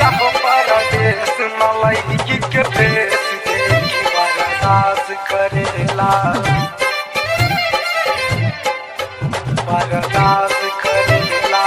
पिया हो परदेस मलई के फेस देखी बर्दाश्त करेला बर्दाश्त करेला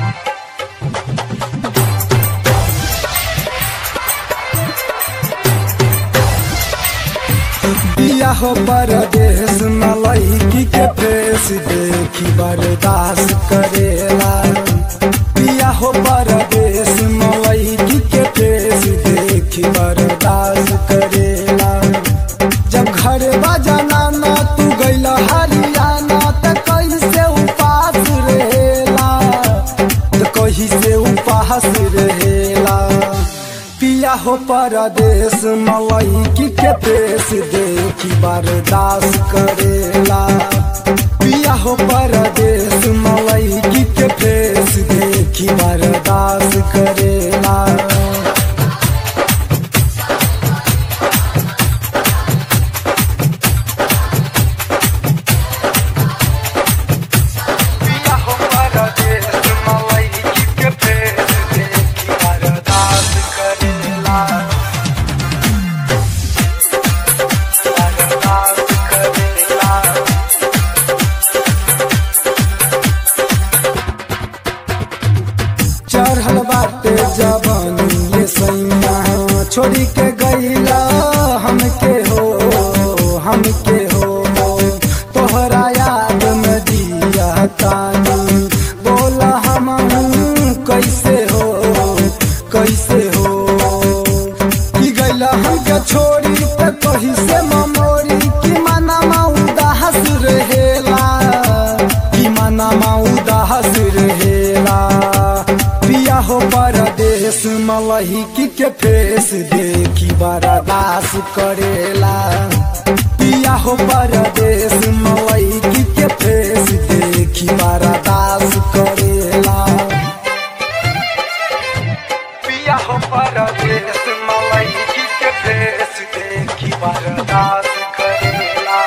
पिया हो परदेस मलई के फेस देखी बर्दाश्त करेला पिया हो परदेस मलई के फेस देखी बर्दाश्त करेला जब घर बजाना ना तू गइल हरियाणा त कैसे उपास रहेला त कही से उपास रहेला पिया हो परदेश मलई के पेश देखी बर्दाश्त करेला पिया हो परदेश मलई के पेश देखी बर्दाश्त करेला पिया हो परदेस मलई के फेस देखी बर्दाश्त करेला बर्दाश्त करेला चढ़ल बाटे जवानी ये सैया छोड़ी के गईला हमके हो हमके हो तोहरा याद में दिया तानी बोला हम कैसे हो कैसे हो की गईला हमके छोड़ी त कही से ममोरी की मनमा उदास रहेला की मनमा उदास रहेला पिया हो परदेश मलही की के फेस देखी बर्दाश्त करेला पिया हो परदेश मलही की के फेस देखी बर्दाश्त करेला पिया हो परदेस मलई के फेस देखी बर्दाश्त करेला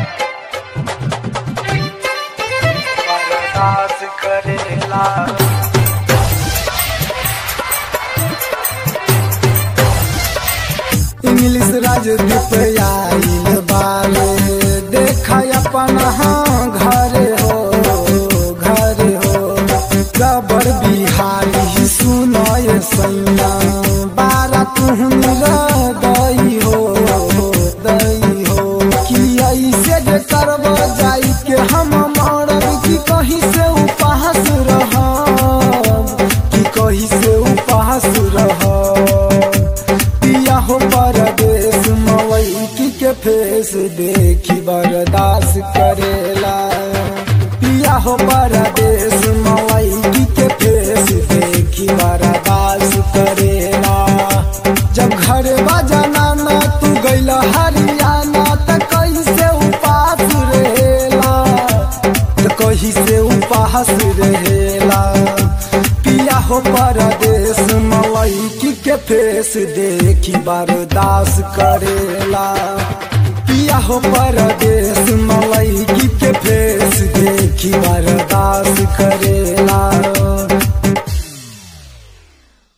बर्दाश्त करेला इंग्लिश राजदूत आइल बाले देखा अपन हाँ घरे हो घरे हो गबर बिहारी सुनय सैया बारा तुहन दई हो दई हो कि ऐसे जे करब जाई के हम मरब कि कहीं से उपहास रहब कि कहीं से उपहास रहब पिया हो परदेश मवई के फेस देखी बर्दाश्त करेला पिया हो परदेश मवई के फेस देखी बर्दाश्त करेला जब घर बजाना ना तू गइल हरियाणा त कैसे उपास रहेला त कहीं से उपास रहेला पिया हो परदेश मलई के फेस देखी बर्दाश्त करेला पिया हो परदेश मलई के फेस देखी बर्दाश्त करेला